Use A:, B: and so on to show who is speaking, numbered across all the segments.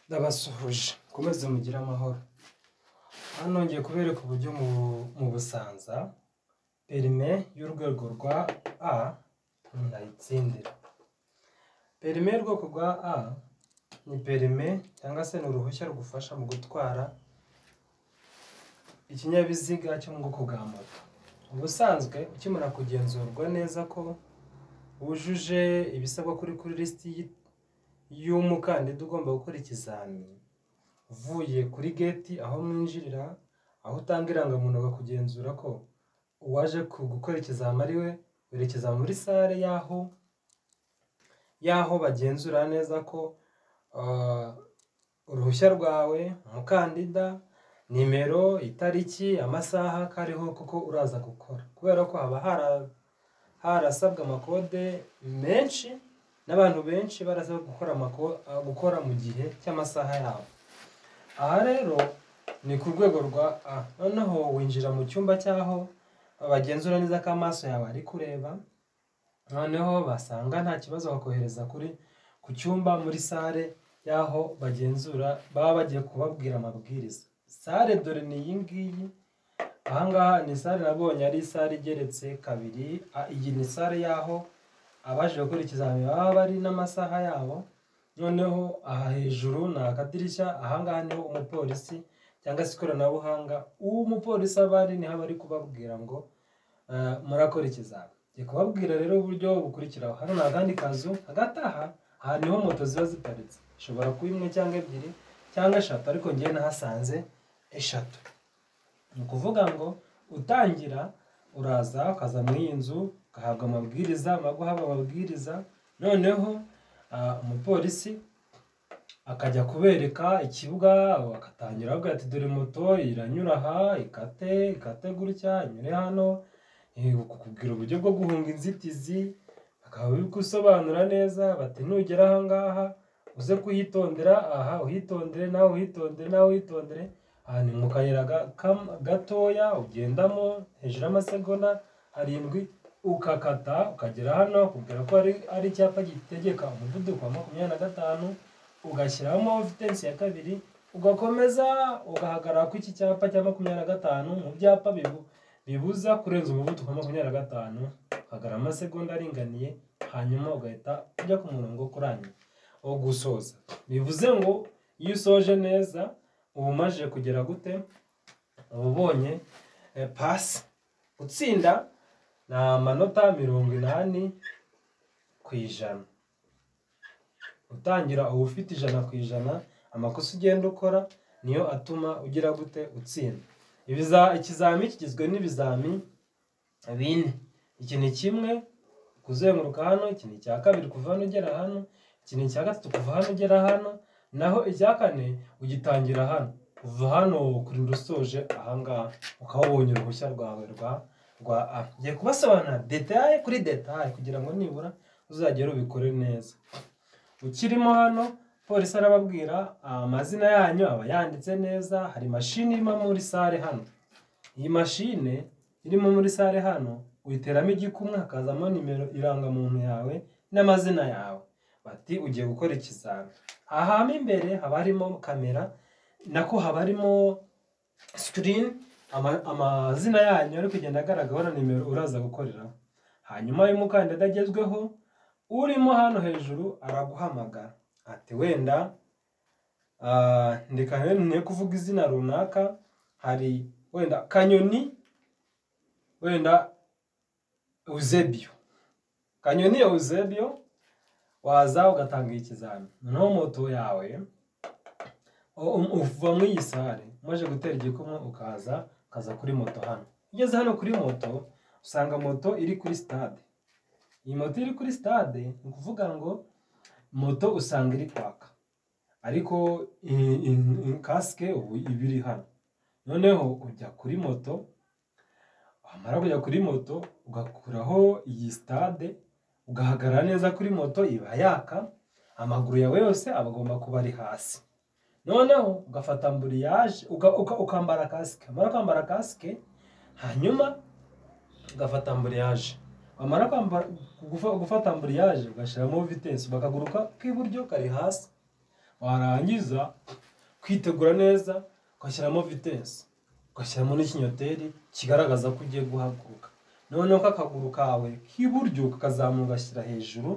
A: ndabasuhuje mukomeze mugire amahoro hano ngiye kubereka uburyo mu busanza perime y'urwego rwa a murayitsindira perime y'urwego rwa a ni perime cyangwa se ni uruhushya rugufasha mu gutwara ikinyabiziga cyo mu bwoko bwa moto ubusanzwe ukimara kugenzurwa neza ko wujuje ibisabwa kuri kuri lisiti y'umukandida ugomba gukora ikizamini uvuye kuri geti aho mwinjirira aho utanga irangamuntu bakagenzura ko uwaje gukora ikizami ari we werekeza muri sale y'aho y'aho bagenzura neza ko uruhushya rwawe umukandida nimero itariki amasaha kariho kuko uraza gukora kubera ko haba harasabwa amakode menshi n'abantu benshi barasaba gukora gukora mu gihe cy'amasaha yabo aha rero ni ku rwego rwa a noneho winjira mu cyumba cy'aho bagenzura neza ko amaso yawe ari kureba noneho basanga nta kibazo bakohereza kuri ku cyumba muri sale y'aho bagenzura baba bagiye kubabwira amabwiriza sale dore ni iyi ngiyi aha ngaha ni sale nabonye ari sale igeretse kabiri iyi ni sale y'aho abaje gukora ikizamini baba bari n'amasaha yabo noneho aha hejuru ni akadirishya aha ngaha niho umupolisi cyangwa se ikoranabuhanga umupolisi aba ari niho aba ari kubabwira ngo murakora ikizamini ngiye kubabwira rero uburyo bukurikiraho hano ni akandi kazu hagati aha aha niho moto ziba ziparitse ishobora kuba imwe cyangwa ebyiri cyangwa eshatu ariko ngewe nahasanze eshatu ni ukuvuga ngo utangira uraza ukaza muri iyi nzu ugahabwa amabwiriza guhabwa amabwiriza noneho umupolisi akajya kubereka ikibuga agatangira avuga ati dore moto iranyura aha ikate ikate gutya inyure hano kukubwira uburyo bwo guhunga inzitizi bakaba bigusobanura neza bati nugera aha ngaha uze kuhitondera aha uhitondere nawe uhitondere nawe uhitondere aha ni mu kayira gatoya ugendamo hejuru y'amasegonda arindwi ukakata ukagera hano kubwira ko ari icyapa gitegeka umuvuduko wa makumyabiri na gatanu ugashyiramo vitensi ya kabiri ugakomeza ugahagarara ku iki cyapa cya makumyabiri na gatanu mu byapa bibuza kurenza umuvuduko wa makumyabiri na gatanu uhagarara amasegonda aringaniye hanyuma ugahita ujya ku murongo kurangira wo gusoza bivuze ngo iyo usoje neza uba umajije kugera gute uba ubonye pasi utsinda ni amanota mirongo inani ku ijana utangira uba ufite ijana ku ijana amakosa ugenda ukora niyo atuma ugira gute utsinda ikizami kigizwe n'ibizami bine iki ni kimwe kuzenguruka hano iki ni icya kabiri kuva hano ugera hano iki ni icya gatatu kuva hano ugera hano naho icya kane ugitangira hano kuva hano kurinda usoje ahangaha ukaba wabonye uruhushya rwawe rwa rwa a ngiye kubasobanurira detaye kuri detaye kugira ngo nibura uzagere ubikore neza ukirimo hano polisi arababwira amazina yanyu aba yanditse neza hari mashini irimo muri sale hano iyi mashine irimo muri sale hano uyiteramo igikumwe hakazamo nimero irangamuntu yawe n'amazina yawe bati ugiye gukora ikizami aha imbere haba harimo kamera nako haba harimo sikirini amazina yanyu ari kugenda agaragara na nimero uraza gukoreraho hanyuma iyo umukandida agezweho urimo hano hejuru araguhamagara ati wenda ndeka niyo kuvuga izina runaka hari wenda kanyoni wenda eusebio kanyoni eusebio waza ugatanga ikizami noneho moto yawe uva muri iyi sare umaze gutera igikumwe ukaza ukaza kuri moto hano ugeze hano kuri moto usanga moto iri kuri sitade iyi moto iri kuri sitade ni ukuvuga ngo moto usanga iri kwaka ariko kasike ubu iba iri hano noneho ujya kuri moto wamara kujya kuri moto ugakuraho iyi sitade ugahagarara neza kuri moto iba yaka amaguru yawe yose aba agomba kuba ari hasi noneho ugafata amburiyaje ukambara kasike wamara kwambara kasike hanyuma ugafata amburiyaje wamara gufata amburiyaje ugashyiramo vitensi ukaguru k'iburyo kari hasi warangiza kwitegura neza ugashyiramo vitesi ugashyiramo n'ikinyoteri kigaragaza ko ugiye guhaguruka noneho akaguru kawe k'iburyo ukakazamuka ugashyira hejuru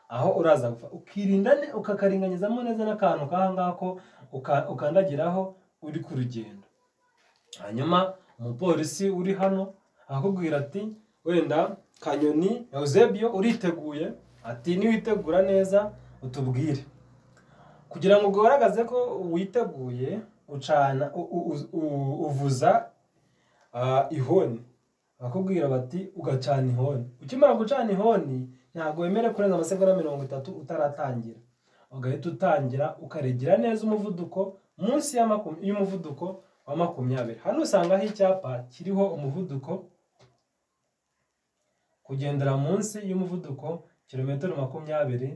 A: aho uraza gupfa ukirinda ne- ukakaringanizamo neza n'akantu k'aha ngaha ko uka- ukandagiraho uri ku rugendo hanyuma umupolisi uri hano arakubwira ati wenda kanyoni eusebio uriteguye ati niwitegura neza utubwire kugira ngo ugaragaze ko witeguye ucana u- u- u- uvuza ah, ihoni bakubwira bati ugacana ihoni ukimara gucana ihoni ntabwo wemere kurenza amasegonda mirongo itatu utaratangira ugahita utangira ukaregera neza umuvuduko munsi ya maku- y'umuvuduko wa makumyabiri hano usangaho icyapa kiriho umuvuduko kugendera munsi y'umuvuduko kilometero makumyabiri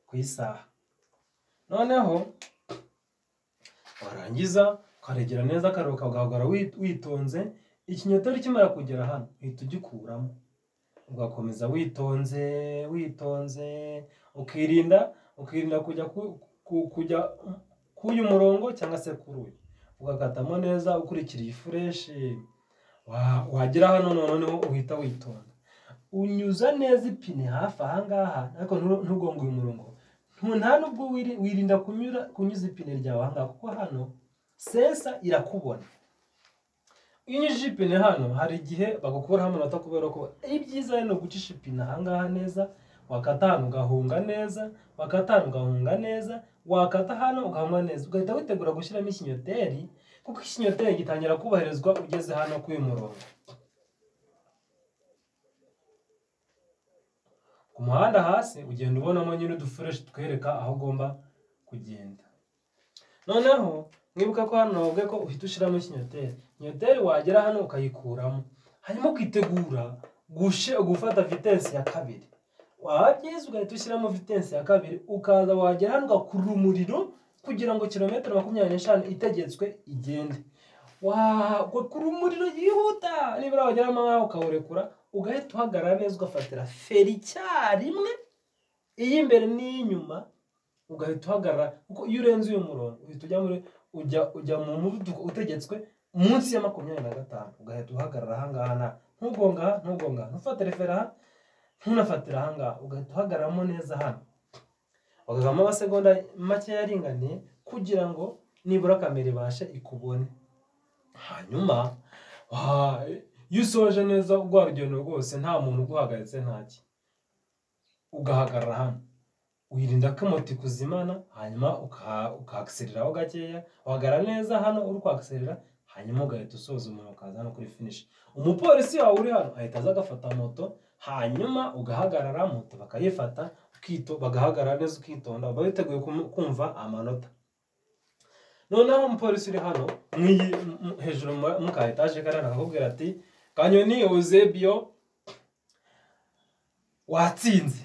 A: ku isaha noneho warangiza ukaregera neza akaruhuka ukagahora wi- witonze ikinyoteri kimara kugera hano uhita ugikuramo ugakomeza witonze witonze ukirinda ukirinda kujya ku- ku- kujya k'uyu murongo cyangwa se kuri uyu ugakatamo neza ukurikiriye ifureshi Wa- wagera hano noneho uhita witonda unyuza neza ipine hafi aha ngaha ariko ntu- ntugonge uyu murongo Ntu- nta nubwo wiri- wirinda kunyura kunyuza ipine ryawe aha ngaha kuko hano sensa irakubona iyo unyujije ipine hano hari igihe bagukuraho amanota kubera ko ibyiza ni ugucisha ipine aha ngaha neza wakata hano ugahunga neza wakata hano ugahunga neza wakata hano ugahunga neza ugahita witegura gushyiramo ikinyoteri kuko ikinyoteri gitangira kubahirizwa ugeze hano kuri uyu murongo ku muhanda hasi ugenda ubonamo nyine udufureshi twereka aho ugomba kugenda noneho mwibuka ko hano bavuga ko uhita ushyiramo ikinyoteri ikinyoteri wagera hano ukayikuramo hanyuma ukitegura gushe- gufata vitesi ya kabiri waba byiza ugahita ushyiramo vitesi ya kabiri ukaza wagera hano ugakurura umuriro kugira ngo kilometero makumyabiri n'eshanu itegetswe igende wagakura umuriro yihuta nibura wageramo nkaho ukawurekura ugahita uhagarara neza ugafatira feri icyarimwe iy'imbere n'iy'inyuma ugahita uhagarara kuko iyo urenze uyu murongo uhita ujya muri ujya ujya mu muvuduko utegetswe munsi ya makumyabiri na gatanu ugahita uhagarara ahangaha nta ntugonga aha, ntugonga aha, ntufatire feri aha ntunafatire ahangaha ugahita uhagararamo neza hano bagavamo amasegonda makeya aringaniye kugira ngo nibura kamera ibashe ikubone hanyuma wa- iyo usoje neza rwa rugendo rwose nta muntu uguhagaritse ntaki ugahagarara hano wirinda ko moto ikuzimana hanyuma ukahakisereraho gakeya wagara neza hano uri kwakiserera hanyuma ugahita usoza umuntu ukaza hano kuri finish umupolisi wawe uri hano ahita aza agafata moto hanyuma ugahagarara moto bakayifata ukito bagahagarara neza ukitonda uba witeguye kumu- kumva amanota noneho umupolisi uri hano mw'iyi m- m- hejuru mu- mu ka etaje kari hano akakubwira ati kanyoni eusebio watsinze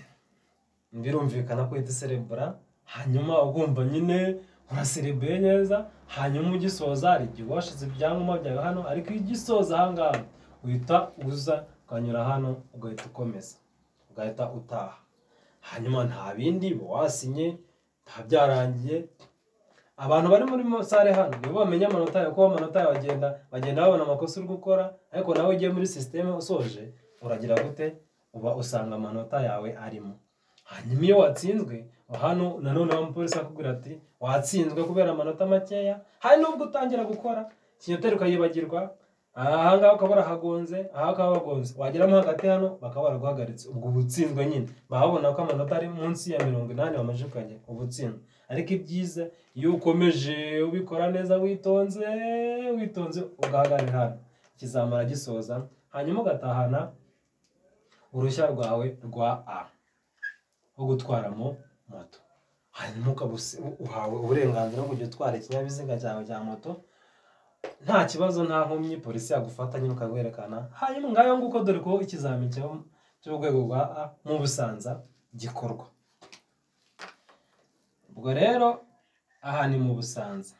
A: birumvikana ko uhita userebura hanyuma ugumva nyine uraserebeye neza hanyuma ugisoza hari igihe uba washyize ibyangombwa byawe hano ariko iyo ugisoza ahangaha uhita uza ukanyura hano ugahita ukomeza ugahita utaha hanyuma nta bindi uba wasinye nta byarangiye abantu bari muri sale hano nibo bamenya amanota yawe kuko amanota yawe bagenda bagenda babona amakosa uri gukora ariko nawe ugiye muri sisiteme usoje uragira gute uba usanga amanota yawe arimo hanyuma iyo watsinzwe hano nanone wa mupolisi akubwira ati watsinzwe kubera amanota makeya hari nubwo utangira gukora kinyoteri ukayibagirwa aha ngaha ukaba warahagonze aha ukaba wagonze wageramo hagati hano bakaba baraguhagaritse ubwo uba utsinzwe nyine baba babona ko amanota ari munsi ya mirongo inani wamaze ukajya uba utsinzwe ariko ibyiza iyo ukomeje ubikora neza witonze witonze ugahagarara hano kizamara gisoza hanyuma ugatahana uruhushya rwawe rwa a wo gutwaramo moto hanyuma ukaba usi- uhawe uburenganzira bwo kujya utwara ikinyabiziga cyawe cya moto nta kibazo nta nkomyi polisi yagufata nyine ukaguherekana hanyuma ngayo nguko dore ko ikizamini cyo- cy'urwego rwa a mu busanza gikorwa ubwo rero aha ni mu busanza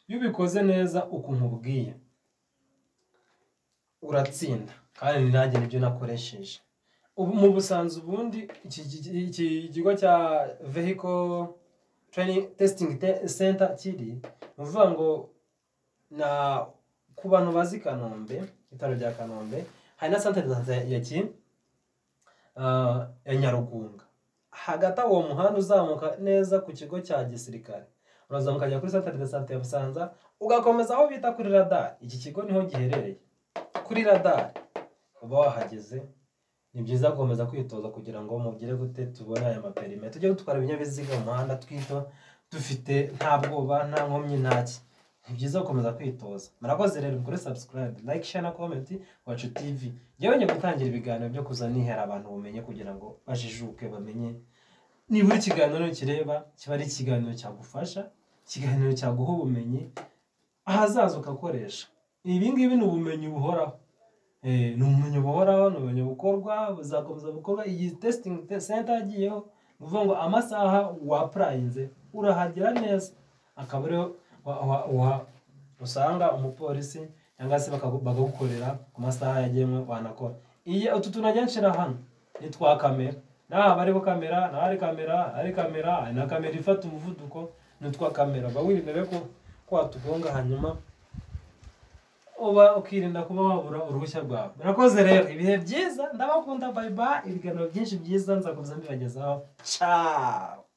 A: iyo ubikoze neza uko nkubwiye uratsinda kandi nanjye nibyo nakoresheje ubu mu busanzwe ubundi iki gi- iki kigo cya vehiko training testing center kiri ni ukuvuga ngo na ku bantu bazi kanombe ibitaro bya kanombe hari na santere de santé ya ki ah, ya nyarugunga hagati aho uwo muhanda uzamuka neza ku kigo cya gisirikare urazamuka ukajya kuri santere de santé ya busanza ugakomeza aho bita kuri radari iki kigo niho giherereye kuri radari uba wahageze ni byiza gukomeza kwitoza kugira ngo mugire gute tubone aya maperime tujye dutwara ibinyabiziga mu muhanda twito dufite nta bwoba nta nkomyi ntaki ni byiza gukomeza kwitoza murakoze rero mukore subscribe like share na comment wacu tv njyewe ngiye gutangira ibiganiro byo kuza nihera abantu ubumenyi kugira ngo bajijuke bamenye nibura ikiganiro kireba kiba ari ikiganiro cyagufasha ikiganiro cyaguha ubumenyi ahazaza ugakoresha ibi ngibi ni ubumenyi buhoraho Eh, ni ubumenyi buhoraho ni ubumenyi bukorwa buzakomeza bukorwa iyi testing center yagiyeho ni ukuvuga ngo amasaha wapurayinze urahagera neza akaba ariho wa- wa- wa- usanga umupolisi cyangwa se bakagu- bakagukorera ku masaha yagenwe wanakora iyi utu tunajya nshira hano ni twa kamera n'aha haba hariho kamera n'aha hari kamera hari kamera hari na kamera ifata umuvuduko ni utwa kamera uba wirindere ko ko watugonga hanyuma uba ukirinda kuba wabura uruhushya rwawe murakoze rero ibihe byiza ndabakunda bayibayi ibiganiro byinshi byiza nzakomeza mbibagezaho ciao